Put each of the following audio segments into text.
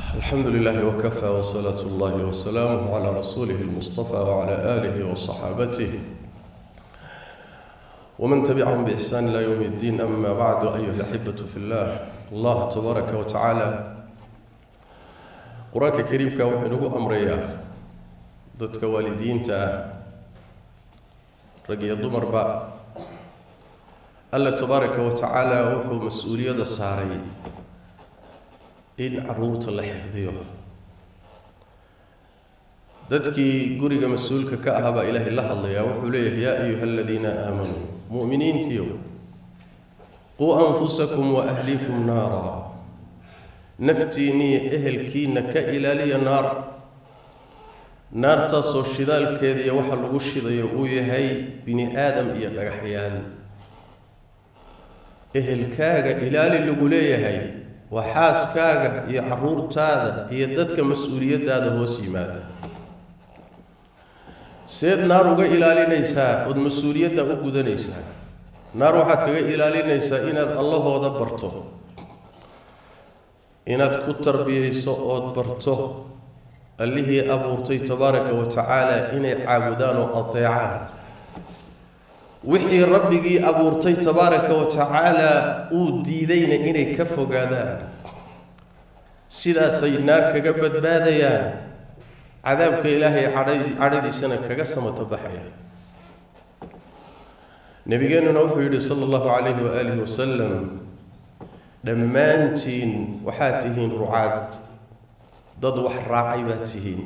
الحمد لله وكفى وصلاة الله وسلامه على رسوله المصطفى وعلى آله وصحابته ومن تبعهم بإحسان إلى يوم الدين أما بعد أيها الأحبة في الله الله تبارك وتعالى قرآنك كريم كوحنه أمريا ضدك والدين تا رقي الضمر با الله تبارك وتعالى وحو مسؤولية الساري in caruurta la xifdiyo dadkii guriga mas-uulka ka ahaa baa ilaahay la hadlayaa wuxuu leeyahay yaa ayuha aladiina aamanuu mu'miniintiiyo quu anfusakum wa ahliikum naara naftiinniyo ehelkiinna ka ilaaliya naar naartaasoo shidaalkeeda iyo waxa lagu shidayo uu yahay bini aadam iyo dhagaxyaal ehelkaaga ilaali lagu leeyahay waa xaaskaaga iyo caruurtaada iyo dadka mas-uuliyaddaada hoos yimaada seed naar uga ilaalinaysaa ood mas-uuliyadda u gudanaysaa naar waxaad kaga ilaalinaysaa inaad allahooda barto inaad ku tarbiyayso ood barto allihii abuurtay tabaaraka wa tacaala inay caabudaan oo adeecaan wixii rabbigii abuurtay tabaaraka wa tacaala uu diidayna inay ka fogaadaan sidaasay naar kaga badbaadayaan cadaabka ilaahay cadhadiisana kaga samato baxaya nabigeennuna wuxuu yidhi sala allahu calayhi waaalihi wasalam dhammaantiin waxaad tihiin rucaad dad wax raacay baad tihiin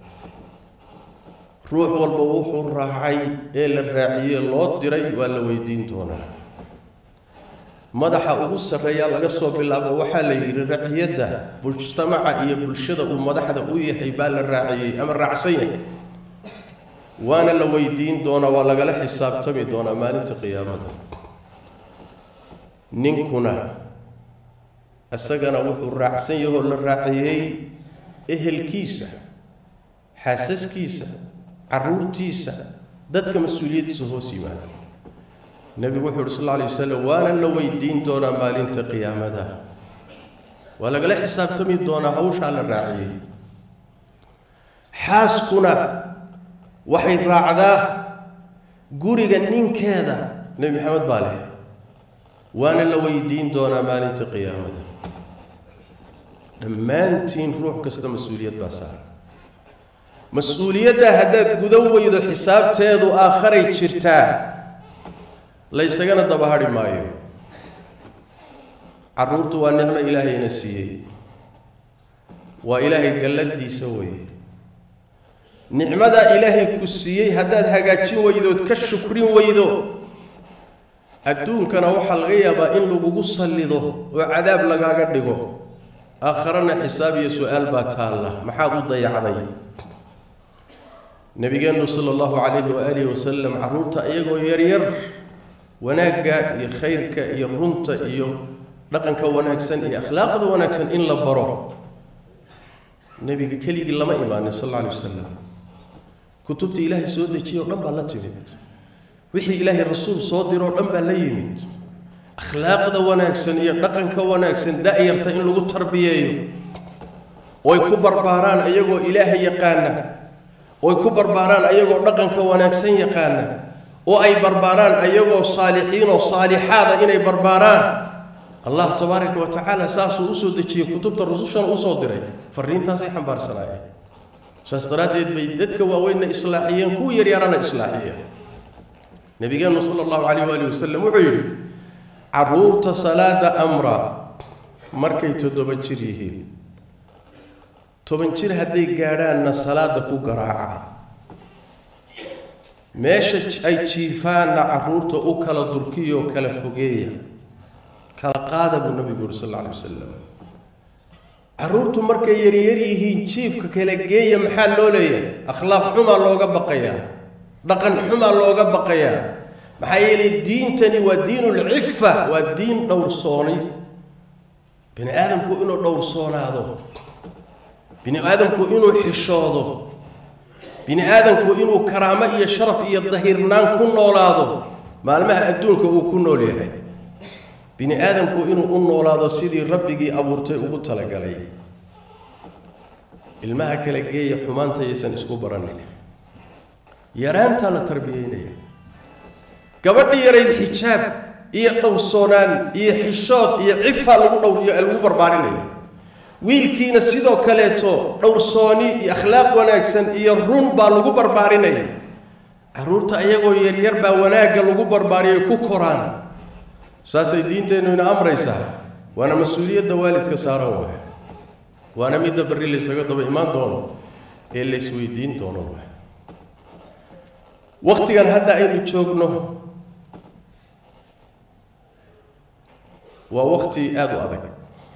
ruux walba wuxuu raacay ee la raaciyey loo diray waa la weydiin doonaa madaxa ugu sarreeyaa laga soo bilaabo waxaa la yidhi raciyadda mujtamaca iyo bulshada uu madaxda u yahay baa la raaciyey ama raacsan yahay waana la weydiin doonaa waa lagala xisaabtami doonaa maalinta qiyaamada ninkuna isagana wuxuu raacsan yahoo la raaciyey ehelkiisa xaasaskiisa caruurtiisa dadka mas-uuliyaddiisa hoos yimaada nebigu wuxuu uhi sal alla alay wasalam waana la weydiin doonaa maalinta qiyaamada waa lagala xisaabtami doonaa hawshaa la raaciyey xaaskuna waxay raacdaa guriga ninkeeda nebi maxamed baa leh waana la weydiin doonaa maalinta qiyaamada dhammaantiin ruux kasta mas-uuliyad baa saaran mas-uuliyadda haddaad gudan weydo xisaabteedu aakharay jirtaa laysagana daba hadhi maayo carruurtu waa nicmo ilaahayna siiyey waa ilaahay galladiisa weye nicmadaa ilaahay ku siiyey haddaad hagaajin weydood ka shukrin weydo adduunkana waxaa laga yaabaa in lagugu sallido oo cadaab lagaaga dhigo aakharana xisaab iyo su-aal baa taalla maxaad u dayacday nabigeennu sala allahu calayhi waaalihi wasalam carruurta iyagoo yaryar wanaagga iyo khayrka iyo runta iyo dhaqanka wanaagsan iyo akhlaaqda wanaagsan in la baro nebiga keligii lama imaanin sal alla alay wasalam kutubta ilaahay soo dejiye o dhan baa la timid wixii ilaahay rasuul soo diroo dhan baa la yimid akhlaaqda wanaagsan iyo dhaqanka wanaagsan da-yarta in lagu tarbiyeeyo oy ku barbaaraan iyagoo ilaahay yaqaana oy ku barbaaraan ayagoo dhaqanka wanaagsan yaqaana oo ay barbaaraan ayagoo saalixiin oo saalixaada inay barbaaraan allah tabaaraka wa tacaala saasuu usoo dejiyey kutubta rusushana usoo diray fariintaasay xambaarsanaayeen saas daraaddeed bay dadka waaweynna islaaxiyeen kuwa yaryarana islaaxiyeen nabigeennu sala allahu calayh waali wasalam wuxuu yidhi carruurta salaada amra markay toddoba jir yihiin toban jir hadday gaadhaanna salaada ku garaaca meesha ay jiifaanna carruurta u kala durkiyoo kala fogeeya kala qaada buu nabigu yuri sal alla alay wasalam carruurtu markay yaryar yihiin jiifka kala geeya maxaa loo leeyahay akhlaaq xumaa looga baqayaa dhaqan xumaa looga baqayaa maxaa yeelay diintani waa diinulcifa waa diin dhowrsoonay bini aadamku inuu dhowrsoonaado bini aadamku inuu xishoodo bini aadamku inuu karaamo iyo sharaf iyo dahirnaan ku noolaado maalmaha adduunka uu ku nool yahay bini aadamku inuu u noolaado sidii rabbigii abuurtay ugu talagalay ilmaha kala geeya xumaanta yaysan isku baranin yaraantaa la tarbiyeynaya gabadhi yarayd xijaab iyo dhowrsoonaan iyo xishood iyo cifaa lagu dhowriyo lagu barbaarinaya wiilkiina sidoo kaleeto dhowrsooni iyo akhlaaq wanaagsan iyo run baa lagu barbaarinaya carruurta iyagoo yaryar baa wanaagga lagu barbaariyo ku koraan saasay diinteennu ina amraysaa waana mas-uuliyadda waalidka saaran waay waana midda berri laysaga daba imaan doono ee laysweydiin doono waay waktigan hadda aynu joogno waa wakti aada u adag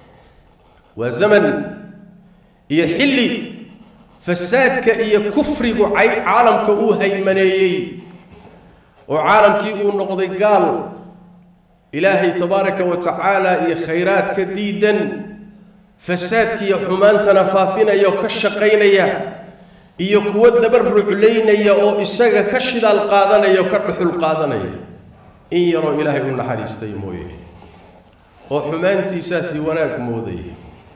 waa zaman iyo xilli fasaadka iyo kufrigu cay caalamka uu haymaneeyey oo caalamkii uu noqday gaal ilaahay tabaaraka wa tacaala iyo khayraadka diidan fasaadkiiyo xumaantana faafinaya oo ka shaqaynaya iyo kuwo daba ruclaynaya oo isaga ka shidaal qaadanaya oo ka dhuxul qaadanaya in yaroo ilaahay u naxariistay mooye oo xumaantiisaasi wanaag moodaya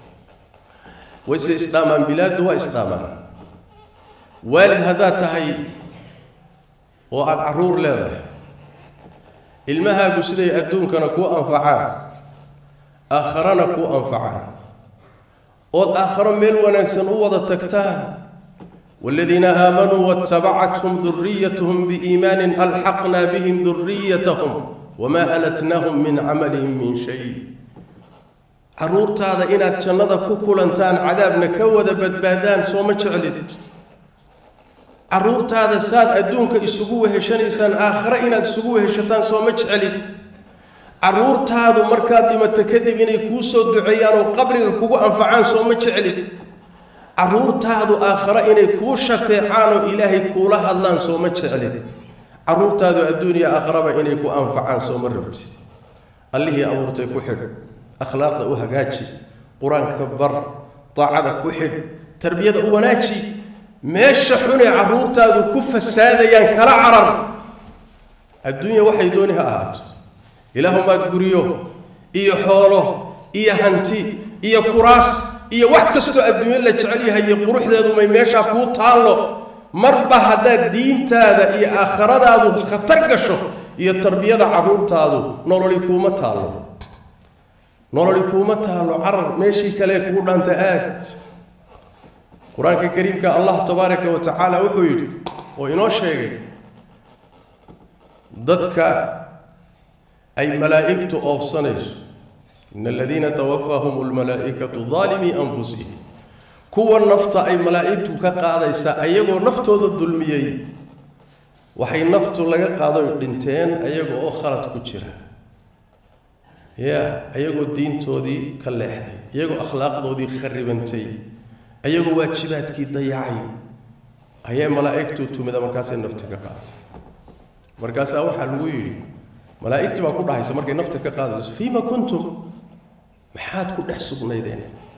wayse isdhaamaan bilaaddu waa isdhaamaan waalid haddaad tahay oo aada carruur leedahay ilmahaagu siday adduunkana kuu anfacaan aakharana kuu anfacaan ood aakharo meel wanaagsan u wada tagtaan والذين آمنوا واتبعتهم ذريتهم بإيمان ألحقنا بهم ذريتهم وما ألتناهم من عملهم من شيء caruurtaada inaad jannada ku kulantaan cadaabna ka wada badbaadaan soo ma jeclid caruurtaada saad adduunka isugu weheshanaysaan aakhare inaad isugu weheshataan soo ma jeclid caruurtaadu markaad dhimato kadib inay kuu soo duceeyaan oo qabriga kugu anfacaan soo ma jeclid caruurtaadu aakhare inay kuu shafeecaan oo ilaahay kuula hadlaan soo ma jeclid caruurtaadu adduuniya aakharaba inay ku anfacaan soo ma rabtid allihii abuurtay ku xidh akhlaaqda u hagaaji qur-aanka bar daacada ku xidh tarbiyada u wanaaji meesha xunay carruurtaadu ku fasaadayaan kala carar adduunya waxay dooni ha ahaato ilaahumaad guryo iyo xoolo iyo hanti iyo kuraas iyo wax kastoo adduunyo la jecel yahay iyo quruxdeedu may meeshaa kuu taallo marba haddaad diintaada iyo aakhiradaadu khatar gasho iyo tarbiyada carruurtaadu nololi kuuma taallo nololi kuuma taallo carar meeshii kale kugu dhaanta aad qur-aanka kariimka allah tabaaraka wa tacaala wuxuu yidhi oo inoo sheegay dadka ay malaa'igtu oobsanayso in aladiina tawafaahum almalaa'ikatu daalimii anfusihim kuwa nafta ay malaa'igtu ka qaadaysa ayagoo naftooda dulmiyey waxay naftu laga qaadoy dhinteen ayaga oo khalad ku jira ya ayagoo diintoodii ka leexday iyagoo akhlaaqdoodii kharibantay ayagoo waajibaadkii dayacay ayay malaa'igtu tumida markaasay nafti ka qaadatay markaasaa waxaa lagu yidhi malaa'igtii baa ku dhahaysa markay nafta ka qaadayso fiima kuntum maxaad ku dhex sugnaydeen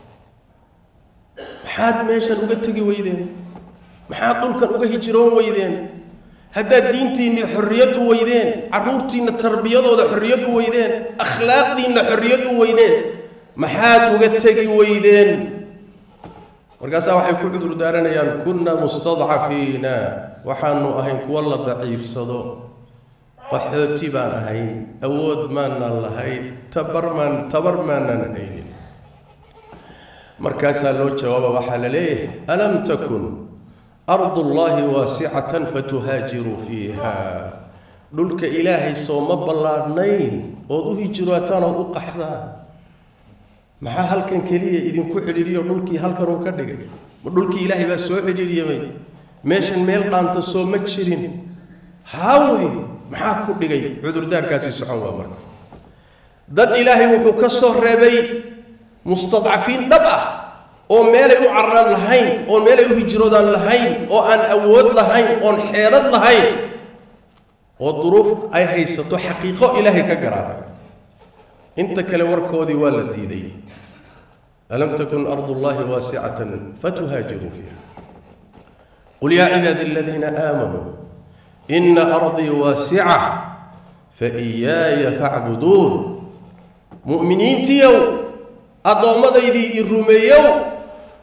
maxaad meeshan uga tegi weydeen maxaad dhulkan uga hijiroon weydeen haddaad diintiinnii xorriyad u weydeen carruurtiinna tarbiyadooda xorriyad u weydeen akhlaaqdiinna xorriyad u weydeen maxaad uga tegi weydeen markaasaa waxay ku cudur daaranayaan kunna mustadcafiina waxaanu ahayn kuwa la daciifsado qaxooti baan ahayn awood maanaan lahayn tabar maan tabar maanaan haynin markaasaa loo jawaaba waxaa la leeyahay alam takun ardu llaahi waasicatan fatuhaajiruu fiiha dhulka ilaahay soo ma ballaadhnayn ood u hijiraataan ood u qaxdaan maxaa halkan keliya idinku cidhiidhiyo dhulkii halkan uu ka dhigay ma dhulkii ilaahay baa soo cidhiidhiyamay meeshan meel dhaanta soo ma jirin haawey maxaa ku dhigay cudurdaarkaasi socon waa marka dad ilaahay wuxuu ka soo reebay mustadcafiin dhab ah oo meelay u cararaan lahayn oo meelay u hijroodaan lahayn oo aan awood lahayn oon xeelad lahayn oo duruuf ay haysato xaqiiqo ilaahay ka garaabay inta kale warkoodii waa la diiday alam takun ardu llahi waasicatan fatuhaajiruu fiiha qul yaa cibaadi aladiina aamanuu ina ardii waasica faiyaaya facbuduun mu'miniintiiow addoomadaydii i rumeeyow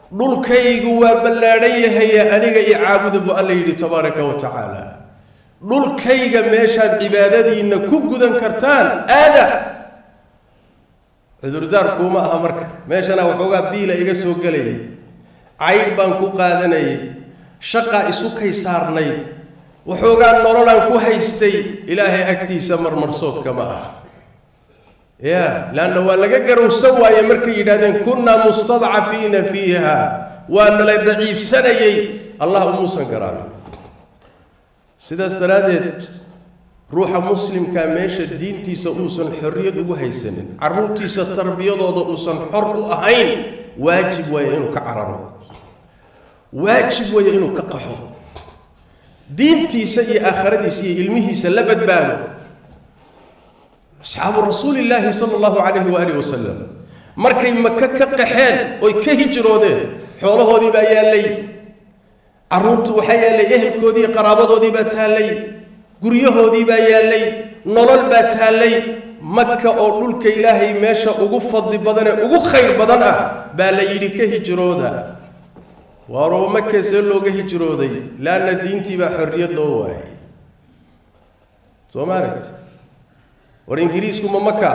dhulkaygu waa ballaadhan yahaye aniga i caabuda buu alla yidhi tabaaraka wa tacaala dhulkayga meeshaad cibaadadiinna ku gudan kartaan aada cudurdaar kuuma aha marka meeshana waxoogaa biila iga soo gelayay caydh baan ku qaadanayay shaqaa isu kay saarnayd waxoogaa nololaan ku haystay ilaahay agtiisa marmarsoodka ma aha ya leanna waa laga garowsan waaye markay yidhahdeen kunnaa mustadcafiina fiiha waa nala daciifsanayay allah umuusan garaabin sidaas daraaddeed ruuxa muslimkaa meesha diintiisa uusan xorriyad ugu haysanin carruurtiisa tarbiyadooda uusan xor u ahayn waajib waaye inuu ka cararo waajib waaye inuu ka qaxo diintiisa iyo aakhiradiisa iyo ilmihiisa la badbaado asxaabu rasuulillaahi sala allahu calayhi waaalih wasalam markay maka ka qaxeen oy ka hijroodeen xoolahoodii baa yaallay carruurtu waxaa yaallay ehelkoodii iyo qaraabadoodii baa taallay guryahoodii baa yaallay nolol baa taallay maka oo dhulka ilaahay meesha ugu fadli badan ee ugu khayr badan ah baa la yidhi ka hijrooda waaroo maka see looga hijrooday laanna diintii baa xorriyad loo waayay soo maarat war ingiriisku ma maka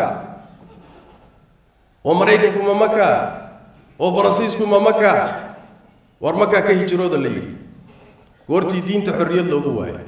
oo maraykanku ma maka oo faransiisku ma maka war makaa ka hijrooda la yidhi goortii diinta xorriyad loogu waayay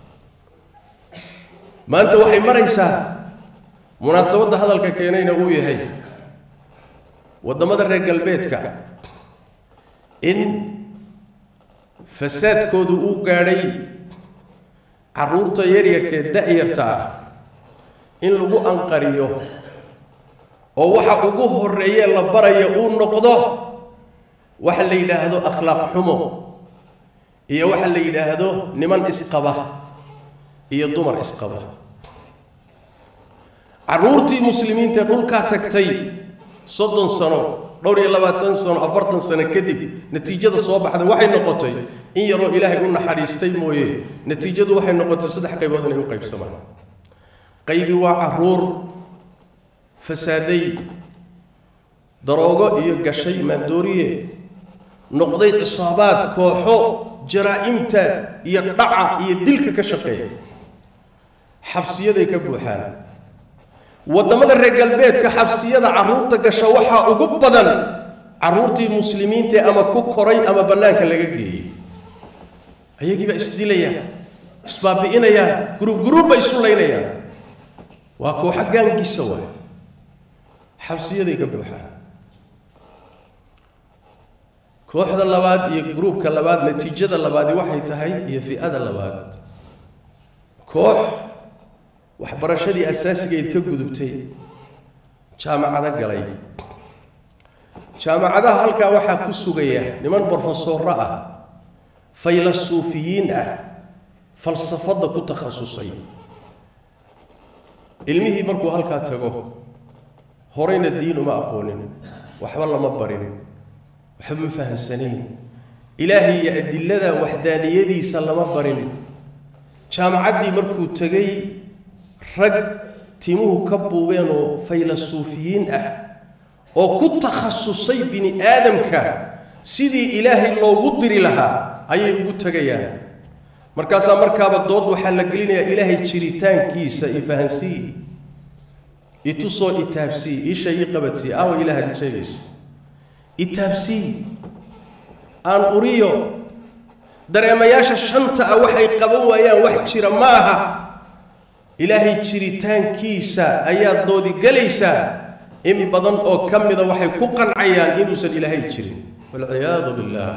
maanta waxay maraysaa munaasabadda hadalka keenayna uu yahay waddamada reer galbeedka in fasaadkoodu uu gaadhay carruurta yaryarkee da-yarta ah in lagu anqariyo oo waxa ugu horreeye la baraya uu noqdo waxa la yidhaahdo akhlaaq xumo iyo waxa la yidhaahdo niman isqaba iyo dumar isqaba carruurtii muslimiinta dhulkaa tagtay soddon sano dhowr iyo labaatan sano afartan sano kadib natiijada soo baxday waxay noqotay in yaroo ilaahay u naxariistay mooye natiijadu waxay noqotay saddex qaybood inay u qaybsamaan qaybi waa carruur fasaaday daroogo iyo gashay maandooriye noqday cisaabaad kooxo jaraa'imta iyo dhaca iyo dilka ka shaqeeya xabsiyaday ka buuxaan waddamada reer galbeedka xabsiyada carruurta gasha waxaa ugu badan carruurtii muslimiintae ama ku koray ama bannaanka laga geeyey ayagiibaa isdilayaan isbaabi'inayaan gurub guruubba isu laynayaan waa kooxo gaangisa waay xabsiyaday ka buuxaan kooxda labaad iyo gruubka labaad natiijada labaadi waxay tahay iyo fi-ada labaad koox waxbarashadii asaasigeed ka gudubtay jaamacado galay jaamacadaha halkaa waxaa ku sugaya niman brofesorro ah faylasuufiyiin ah falsafadda ku takhasusay ilmihii markuu halkaa tago horeyna diin uma aqoonin waxba lama barin waxba ma fahamsanayn ilaahay iyo adilada waxdaaniyadiisa lama barin jaamacaddii markuu tegey rag timuhu ka buubeen oo faylasuufiyiin ah oo ku takhasusay bini aadamka sidii ilaahay loogu diri lahaa ayay ugu tegayaan markaasaa markaaba dood waxaa la gelinayaa ilaahay jiritaankiisa i fahansii itusoo itaabsii isha ii qabadsii aawa ilaahaad sheegayso itaabsii aan uriyo dareemayaasha shanta ah waxay qaban waayaan wax jira ma aha ilaahay jiritaankiisa ayaad doodi gelaysaa in badan oo ka mida waxay ku qancayaan inuusan ilaahay jirin walciyaadu billaah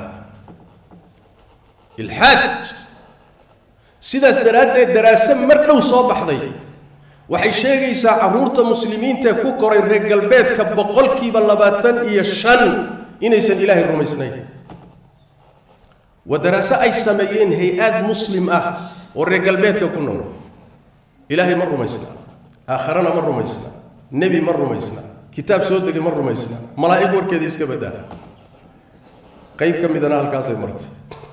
ilxaad sidaas daraaddeed daraase mar dhow soo baxday waxay sheegaysaa carruurta muslimiintae ku koray reer galbeedka boqolkiiba labaatan iyo shan inaysan ilaahay rumaysnayn waa daraase ay sameeyeen hay-aad muslim ah oo reer galbeedka ku nool ilaahay ma rumaysna aakharana ma rumaysna nebi ma rumaysna kitaab soo degay ma rumaysna malaa'ig warkeeda iska baddaa qayb ka midana halkaasay martay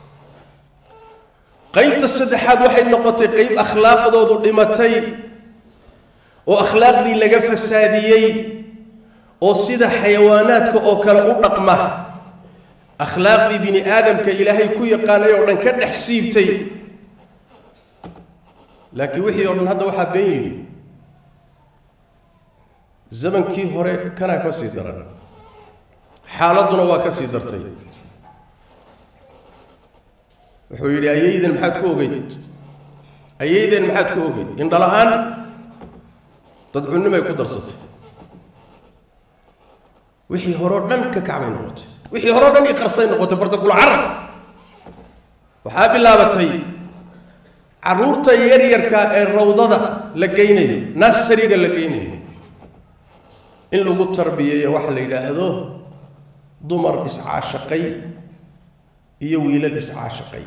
qaybta saddexaad waxay noqotay qayb akhlaaqdoodu dhimatay oo akhlaaqdii laga fasaadiyey oo sida xayawaanaadka oo kale u dhaqma akhlaaqdii bini aadamka ilaahay ku yaqaanay oo dhan ka dhex siibtay laakiin wixii oo dhan hadda waxaa been yidhi zamankii hore kanaa ka sii daran xaaladduna waa ka sii dartay wuxuu yidhi ayayden maxaad ku ogeyd ayayden maxaad ku ogeyd indhala-aan dad cunnimay ku darsatay wixii horeo dhan ka kacbay noqotay wixii horeo dhan iqarsay noqotay fartakul carar waxaa bilaabatay carruurta yaryarka ee rawdada la geynayo nasariga la geynayo in lagu tarbiyeeyo waxa la yidhaahdo dumar iscaashaqay iyo wiilal iscaashaqay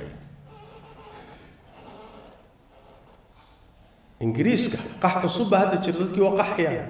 ingiriiska qax cusub baa hadda jira dadkii waa qaxayaan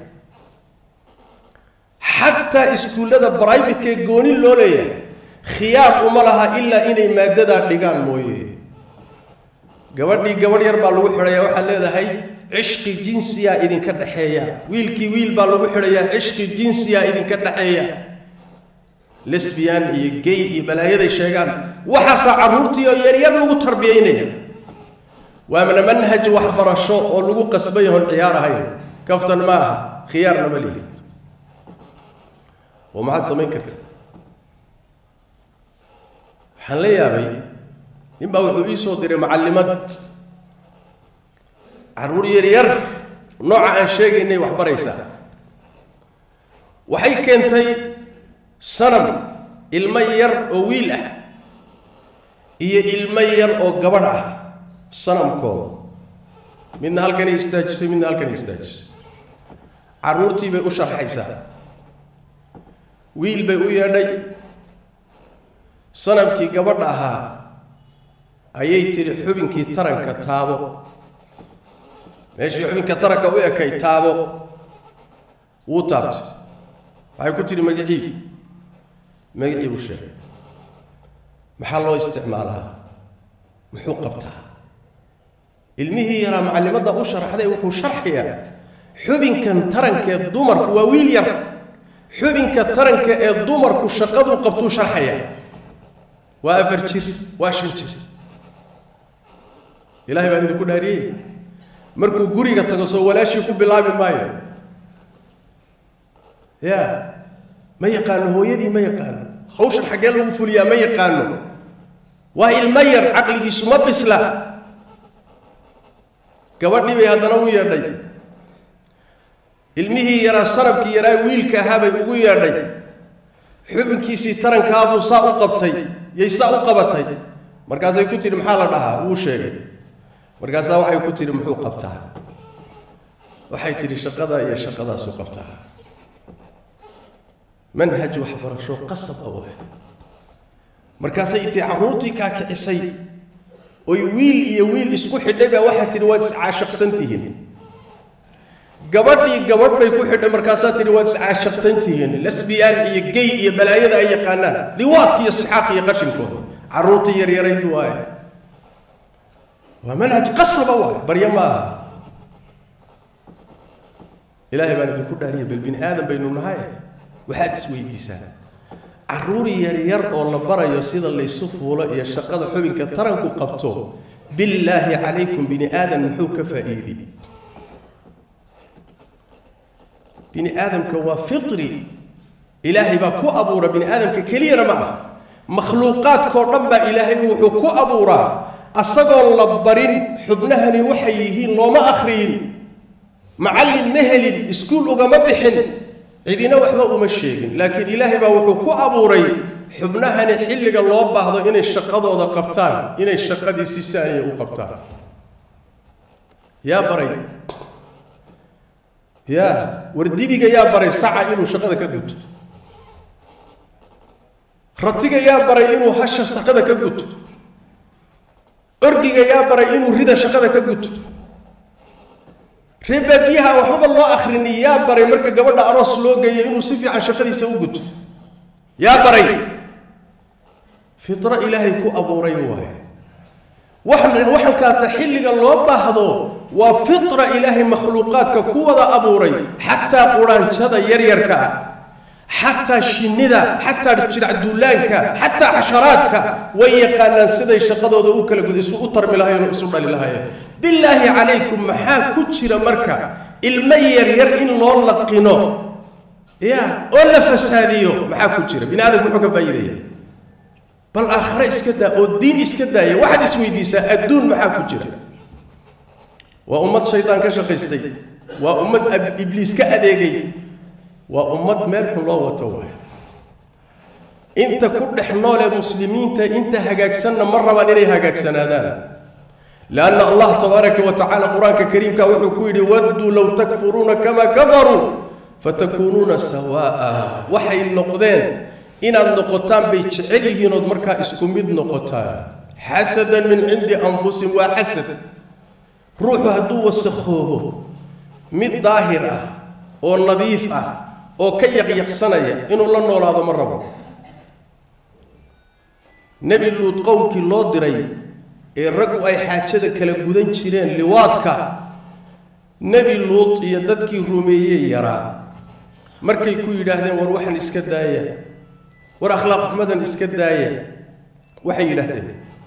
xataa iskuullada brivatka ee gooni loo leeyahay khiyaar uma laha ilaa inay maaddadaa dhigaan mooye gabadhii gabadh yar baa lagu xidhayaa waxaad leedahay cishqi jinsiyaa idinka dhexeeya wiilkii wiil baa lagu xidhayaa cishqi jinsiyaa idinka dhexeeya lesbian iyo gay iyo balaayaday sheegaan waxaasaa carruurtii oo yaryar lagu tarbiyaynaya waana manhaj waxbarasho oo lagu qasbay oon ciyaar ahayn kaftan ma aha khiyaarna ma lihid oo maxaad samayn karta waxaan la yaabay nin baa wuxuu ii soo diray macallimad carruur yaryar nooca aan sheegaynay wax baraysaa waxay keentay sanam ilmo yar oo wiil ah iyo ilmo yar oo gabadh ah sanamkooda midna halkanay istaajisay midna halkanay istaajisay carruurtii bay u sharxaysaa wiil bay u yeedhay sanamkii gabadha ahaa ayay tidhi xubinkii taranka taabo meeshii xubinka taranka u ekay taabo wuu taabtay waxay ku tidhi magacii magacii buu sheegay maxaa loo isticmaalaa muxuu qabtaa ilmihii yaraa macallimadda u sharxday wuxuu sharxayaa xubinkan tarankaee dumarku waa wiil yar xubinka taranka ee dumarku shaqaduu qabtuu sharxayaa waa afar jir waa shan jir ilaahay baan idinku dhaariyey markuu guriga tago soo walaashii ku bilaabi maayo ya ma yaqaano hooyadii ma yaqaano hawshan xaggee lagu fuliyaa ma yaqaano waa ilmo yar caqligiisu ma bisla gabadhii bay haddana u yeedhay ilmihii yaraa sanabkii yaraa wiilka ahaa bay ugu yeedhay xubinkiisii tarankaabuu saa u qabtay yay saa u qabatay markaasay ku tidhi maxaa la dhahaa wuu sheegay markaasaa waxay ku tidhi muxuu qabtaa waxay tidhi shaqadaa iyo shaqadaasuu qabtaa manhaj waxbarasho qasab ah waay markaasay intii carruurtii kaa kicisay oy wiil iyo wiil isku xidhay baa waxaa tidhi waad iscaashaqsan tihiin gabadhii gabadh bay ku xidhay markaasaa tidhi waad iscaashaqsan tihiin lesbiyaan iyo gey iyo balaayada ay yaqaanaan liwaadka iyo sixaaq iyo qashinkooda carruurtii yaryarayd waaye waa manhaj qasaba waay baryo ma aha ilaahay baan idinku dhaariya bal bini aadam baynu nahay waxaad isweydiisaan carruur yaryar oo la barayo sida laysu fuulo iyo shaqada xubinka taranku qabto billaahi calaykum bini aadam muxuu ka faa'iidey bini aadamka waa fitri ilaahay baa ku abuura bini aadamka keliyana ma ah makhluuqaadkao dhan baa ilaahay wuxuu ku abuuraa asagoo la barin xubnahani waxay yihiin looma akhriyin macallin ma helin iskuul ugama bixin cidina waxba uma sheegin laakiin ilaahay baa wuxuu ku abuuray xubnahani xilliga loo baahdo inay shaqadooda qabtaan inay shaqadii si saaniya u qabtaan yaa baray yaa wardibiga yaa baray saca inuu shaqada ka guto ratiga yaa baray inuu hasha shaqada ka guto orgiga yaa baray inuu rida shaqada ka guto reebaadiyaha waxbaba loo akrini yaa baray marka gabadha aroos loo geeyo inuu si fiican shaqadiisa u guto yaa baray fitro ilaahay ku abuuray waaye waxan waxan kaata xilliga loo baahdo waa fitra ilaahay makhluuqaadka ku wada abuuray xataa quraanjada yaryarka ah xataa shinnida xataa jidhacduulaanka xataa xasharaadka way yaqaanaan siday shaqadooda u kala gud isu u tarmi lahayen oo isu dhali lahayeen bilaahi calaykum maxaa ku jira marka ilmo yaryar in loo laqino ya oo la fasaadiyo maxaa ku jira bini aadamku muxuu ka faa'iidaya bal aakhare iska daa oo diin iska daaya waxaad isweydiisaa adduun maxaa ku jira waa ummad shaydaan ka shaqaystay waa ummad ibliis ka adeegay waa ummad meel xun loo wato waay inta ku dhex noolee muslimiinta inta hagaagsanna ma rabaan inay hagaagsanaadaan lianna allah tabaaraka wa tacaala qur-aanka kariimka wuxuu ku yidhi wadduu low takfuruuna kamaa kafaruu fatakuunuuna sawaa'a waxay noqdeen inaad noqotaan bay jecel yihiin ood markaa isku mid noqotaan xasadan min cindi anfusihim waa xasad ruuxu hadduu wasakhoobo mid daahir ah oo nadiif ah oo ka yaqyaqsanaya inuu la noolaado ma rabo nebi luud qowmkii loo diray ee raggu ay xaajada kala gudan jireen liwaadka nebi luud iyo dadkii rumeeyey yaraa markay ku yidhaahdeen war waxan iska daaya war akhlaaq xumadan iska daaya waxay yidhaahdeen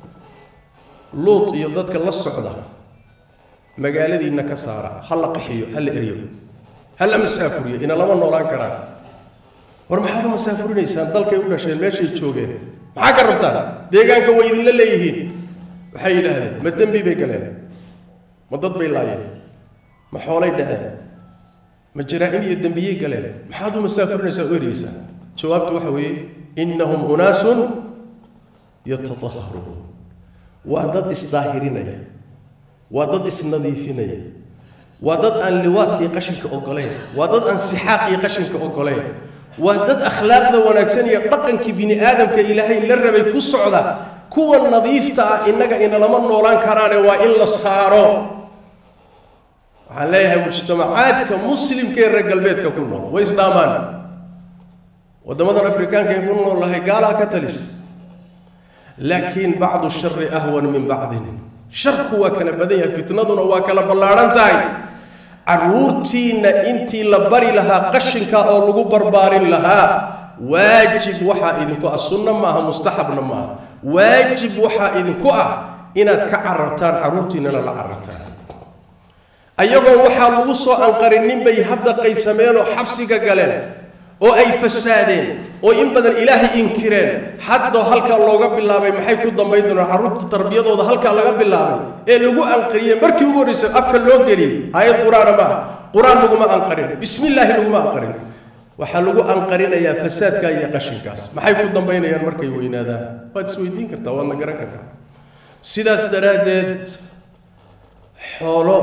luud iyo dadka la socda magaaladiinna ka saara ha la qaxiyo ha la eryo ha la masaafuriyo ina lama noolaan karaan war maxaad u masaafurinaysaan dalkay u dhasheen meeshay joogeen maxaa ka rabtaan deegaanka way idinla leeyihiin waxay yidhaahdeen ma dembi bay galeen ma dad bay laayeen ma xoolay dhaceen ma jaraa-in iyo dembiyey galeen maxaad u masaafurinaysaa u eryeysaa jawaabtu waxa weeye innahum unaasun yatadaharuun waa dad isdaahirinaya waa dad isnadiifinaya waa dad aan liwaadkii qashinka ogolayn waa dad aan sixaaqii qashinka ogolayn waa dad akhlaaqda wanaagsan iyo dhaqankii bini aadamka ilaahay la rabay ku socda kuwa nadiifta ah innaga inalama noolaan karaane waa in la saaro waxaan leeyahay mujtamacaadka muslimka ee reer galbeedka ku nool way isdhaamaan waddamadan afrikaanka ee ku nool lahay gaalaa ka talisa laakiin bacdu shari ahwan min bacdin sharku waa kala badan yahay fitnaduna waa kala ballaadhan tahay carruurtiinna intii la bari lahaa qashinka oo lagu barbaarin lahaa waajib waxaa idinku ah sunno maaha mustaxabna maaha waajib waxaa idinku ah inaad ka carartaan carruurtiinnana la carartaan ayagoon waxaa lagu soo anqarinin bay hadda qaybsameen oo xabsiga galeen oo ay fasaadeen oo in badan ilaahay inkireen haddoo halkaa looga bilaabay maxay ku dambayn doonaan carruurta tarbiyadooda halkaa laga bilaabay ee lagu anqariyey markii ugu horreysay afka loo geliyey aayad qur-aana maaha qur-aan laguma anqarin bismi illaahi laguma anqarin waxaa lagu anqarinayaa fasaadka iyo qashinkaas maxay ku dambaynayaan markay weynaadaan waad isweydiin kartaa waadna garan kartaa sidaas daraaddeed xoolo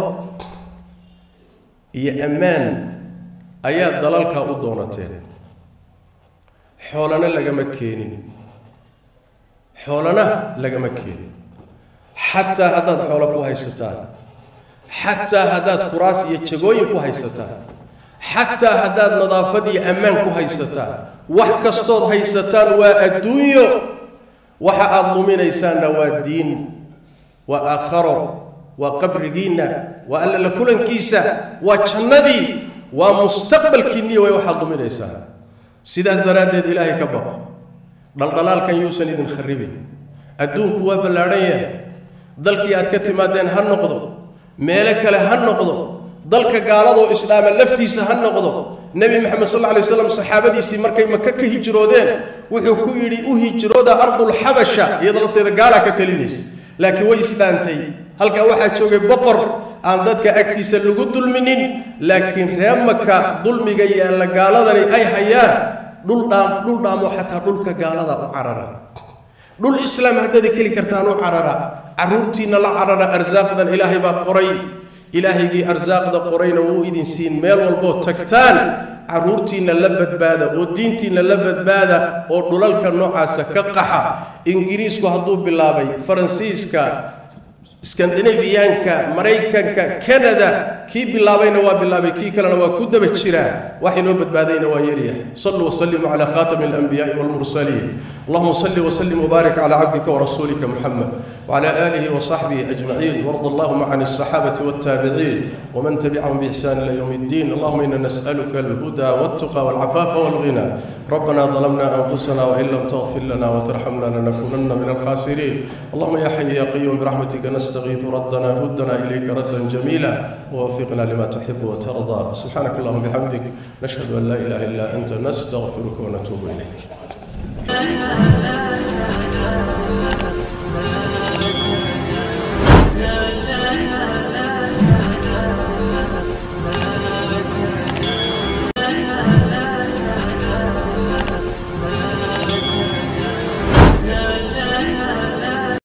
iyo ammaan ayaa dalalkaa u doonateen xoolana lagama keenin xoolana lagama keenin xataa haddaad xoolo ku haysataan xataa haddaad kuraas iyo jagooyin ku haysataan xataa haddaad nadaafad iyo ammaan ku haysataan wax kastood haysataan waa adduunyo waxa aada luminaysaanna waa diin waa aakharo waa qabrigiinna waa alla la kulankiisa waa jannadii waa mustaqbalkiinniya way waxaad luminaysaan sidaas daraaddeed ilaahay ka baqo dhaldhalaalkan yuusan idin kharribin adduunku waa ballaadhan yahay dalkii aad ka timaadeen ha noqdo meelo kale ha noqdo dalka gaaladoo islaama laftiisa ha noqdo nebi maxamed sal alla lay waslam saxaabadiisii markay maka ka hijroodeen wuxuu ku yidhi u hijrooda ardulxabasha iyada lafteeda gaalaa ka talinaysa laakiin way islaantay halkaa waxaa joogay boqor aan dadka agtiisa lagu dulminin laakiin ree maka dulmiga yaalla gaaladani ay hayaan dhul dhaam dhul dhaamo xataa dhulka gaalada u carara dhul islaam haddaad keli kartaan u carara carruurtiinna la carara arsaaqdan ilaahay baa qoray ilaahaygii arsaaqda qorayna wuu idin siin meel walboo tagtaan carruurtiinna la badbaada oo diintiinna la badbaada oo dhulalka noocaasa ka qaxa ingiriisku hadduu bilaabay faransiiska skandinabiyaanka maraykanka canada kii bilaabayna waa bilaabay kii kalena waa ku daba jiraa wax inoo badbaadayna waa yaryahay saluu waslimuu calaa khaatami alanbiyaai walmursaliin allahuma salli wasallim wbaarik calaa cabdika warasuulika muxamed wcala aalihi wasaxbihi ajmaciin warda allahuma can alsaxaabati waltaabiciin wman tabicahum biixsaan ila yowm اddin allahuma ina nas'aluka alhuda waltuqa walcafaafa walghina rabbana ظلمنا أنفسنا وإن لم تغفر لنا وترحمنا لنكونن من الخاسرين اللهم يا حي يا قيوم برحمتك نستغيث ردنا ردنا إليك ردا جميلا ووفقنا لما تحب وترضى سبحانك اللهم وبحمدك نشهد أن لا إله إلا أنت نستغفرك ونتوب إليك